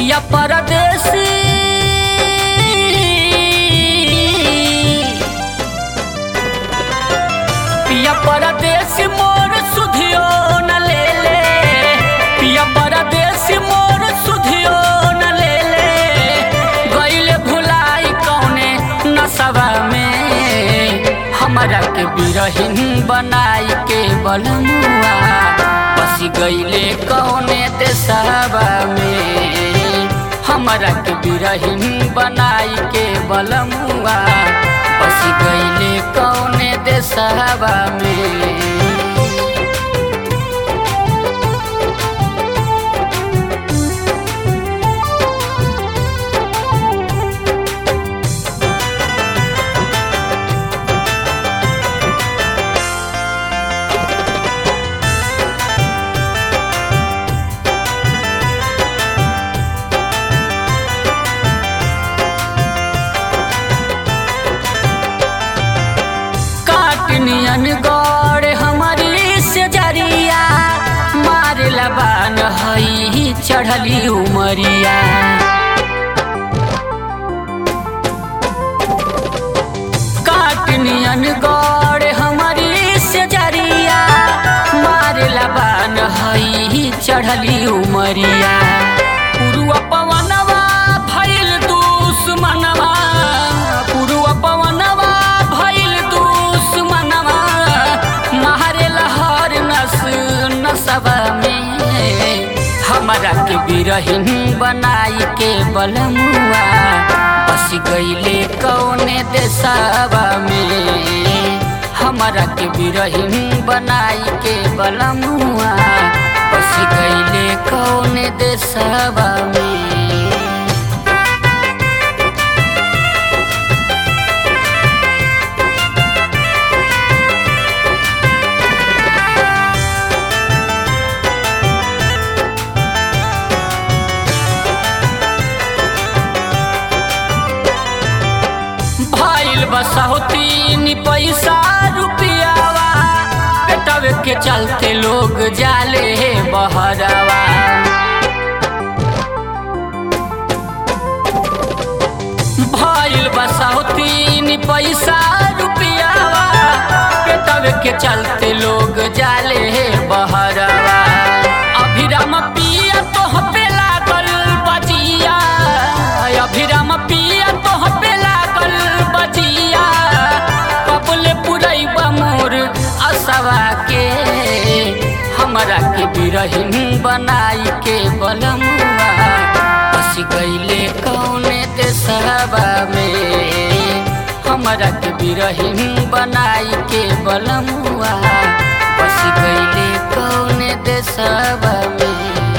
पिया परदेसी पिया परदेसी मोर सुधियो न ले ले पिया परदेसी मोर सुधियो न ले ले गईले भुलाई कौने नसवा में हमरा के बिरहिन बनाई के बलमुआ बसी गईले कौने देशवा में हमरा के बिरहिन बनाई के बलमुआ बसी गईले कौने देशवा में काटनियन गौर हमारी से जरिया मारे लबान हई चढ़ली उमरिया काटनियन गौर हमारी से जरिया मारे लबान हई चढ़ली उमरिया पुरुआ पवनवा भइल दुश्मनवा पुरुआ पवनवा भइल दुश्मनवा मारे लहर नस नसवा में हमरा के बिरहिन बनाई के बलमुआ बस गईले कौने देशवा में हमरा के बिरहिन बनाई के बलमुआ बस गईले कौने देशवा में भइल बसौतीन पैसा रुपियावा पेटवे के चलते लोग जाले बहरवा भइल बसौतीन पैसा रुपियावा पेटवे के चलते लोग जाले बहरवा अभिराम पिया तोह पे लागल बजिया अभिराम पिया तोह पे लागल बजिया कबले पुरैबा मोर असवा के हमरा के बिरहिन बनाई के बलमुआ बस गईले कौने देशवा में हमरा के बिरहिन बनाई के बलमुआ बस गईले कौने देशवा में